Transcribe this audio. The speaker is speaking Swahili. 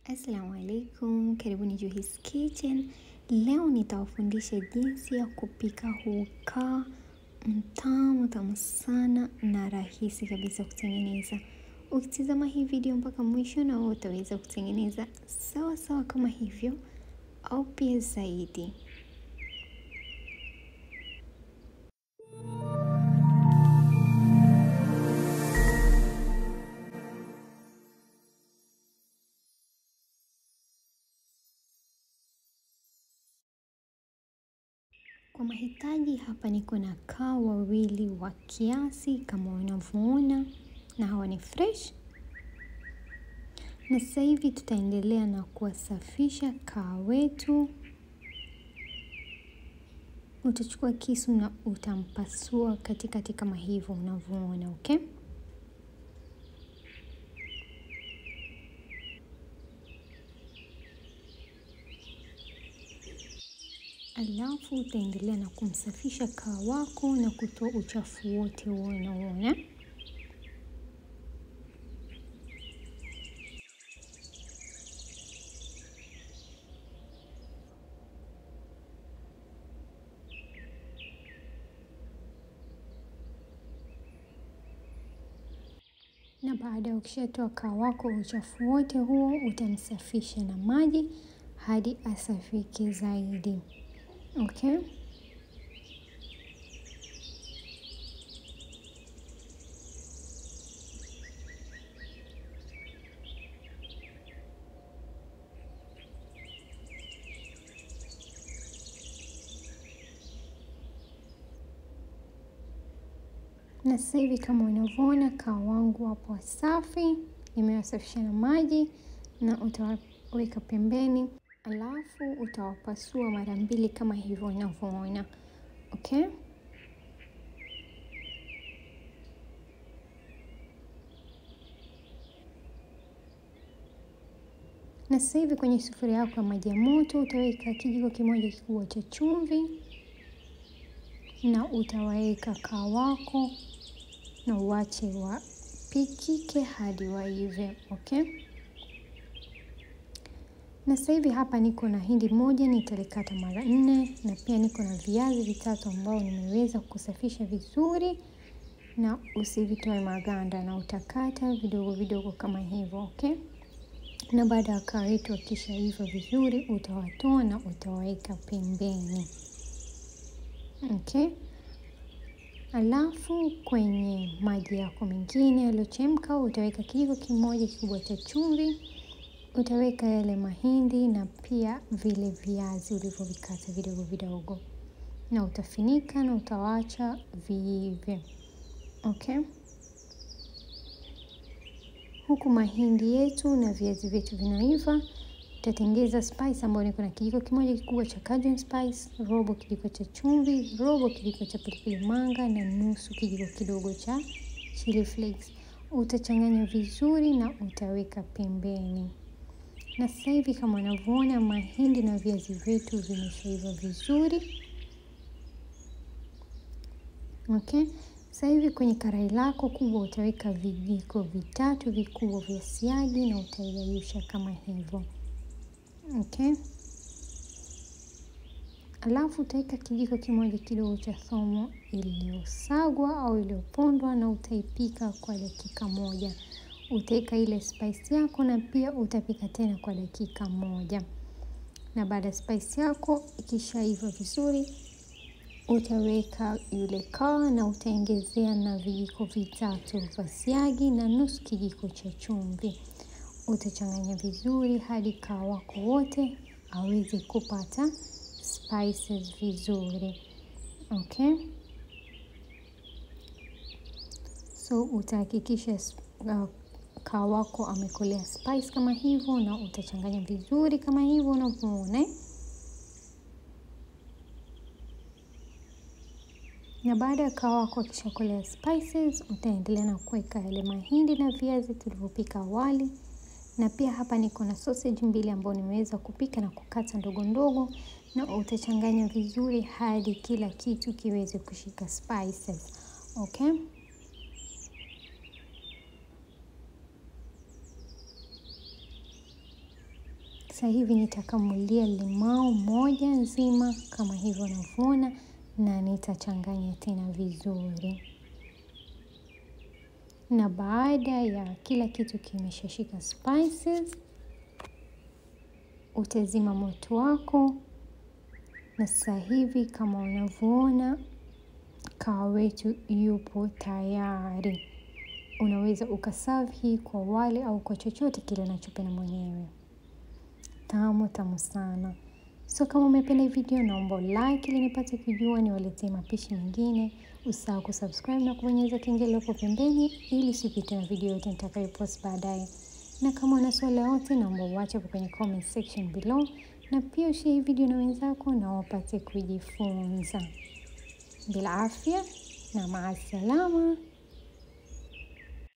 Assalamu alaikum, karibuni Juhis Kitchen. Leo nitawafundisha jinsi ya kupika hukaa mtamu tamu sana na rahisi kabisa kutengeneza. Ukitizama hii video mpaka mwisho, na wewe utaweza kutengeneza sawa sawa kama hivyo au pia zaidi. Kwa mahitaji hapa niko na kaa wawili wa kiasi kama unavyoona, na hawa ni fresh. Na sasa hivi tutaendelea na kuwasafisha kaa wetu. Utachukua kisu na utampasua katikati kama hivyo unavyoona, okay? Alafu utaendelea na kumsafisha kaa wako na kutoa uchafu wote huo unaoona. Na baada ya ukishatoa kaa wako uchafu wote huo, utamsafisha na maji hadi asafike zaidi. Okay? Na sasa hivi kama unavyoona kaa wangu wapo safi, nimewasafisha na maji na utaweka pembeni, alafu utawapasua mara mbili kama hivyo unavyoona. Okay? Na sasa hivi kwenye sufuria yako ya maji ya moto utaweka kijiko kimoja kikubwa cha chumvi na utaweka kaa wako na uwache wapikike hadi waive. Okay? Na sasa hivi hapa niko na hindi moja nitalikata mara nne, na pia niko na viazi vitatu ambao nimeweza kusafisha vizuri na usivitoe maganda, na utakata vidogo vidogo kama hivyo. Okay? Na baada ya kaa yetu akishaiva vizuri, utawatoa na utawaweka pembeni. Okay? Alafu kwenye maji yako mengine yaliyochemka utaweka kijiko kimoja kikubwa cha chumvi, utaweka yale mahindi na pia vile viazi ulivyovikata vidogo vidogo, na utafinika na utawacha viive. Okay? Huku mahindi yetu na viazi vyetu vinaiva, utatengeza spice ambayo niko na kijiko kimoja kikubwa cha cajun spice, robo kijiko cha chumvi, robo kijiko cha pilipili manga na nusu kijiko kidogo cha chili flakes. Utachanganya vizuri na utaweka pembeni. Na sasa hivi kama unavyoona mahindi na viazi vyetu vimeshaiva vizuri. Okay? Sasa hivi kwenye karai lako kubwa utaweka vijiko vitatu vikubwa vya siagi na utayeyusha kama hivyo. Okay? Alafu utaweka kijiko kimoja kidogo cha thomo iliyosagwa au iliyopondwa na utaipika kwa dakika moja. Utaweka ile spice yako na pia utapika tena kwa dakika moja. Na baada ya spice yako ikishaiva vizuri, utaweka yule kaa na utaongezea na vijiko vitatu vya siagi na nusu kijiko cha chumvi. Utachanganya vizuri hadi kaa wako wote aweze kupata spices vizuri. Okay? So utahakikisha uh, kaa wako amekolea spice kama hivyo, na utachanganya vizuri kama hivyo unavyoona. Na baada ya kaa wako akishakolea spices, utaendelea na kuweka yale mahindi na viazi tulivyopika awali, na pia hapa niko na sausage mbili ambayo nimeweza kupika na kukata ndogo ndogo, na utachanganya vizuri hadi kila kitu kiweze kushika spices. Okay? Sasa hivi nitakamulia limau moja nzima kama hivyo unavyoona, na nitachanganya tena vizuri. Na baada ya kila kitu kimeshashika spices, utazima moto wako, na sasa hivi kama unavyoona kawa wetu yupo tayari. Unaweza ukaserve hii kwa wali au kwa chochote kile unachopenda mwenyewe. Tamu tamu sana. So kama umependa hii video naomba like ili nipate kujua niwaletee mapishi mengine. Usisahau kusubscribe na kubonyeza kengele hapo pembeni ili usipitwe na video yote nitakayopost baadaye. Na kama una swali lolote naomba uache hapo kwenye comment section below, na pia ushare hii video na wenzako na wapate kujifunza. Bila afya na maasalama.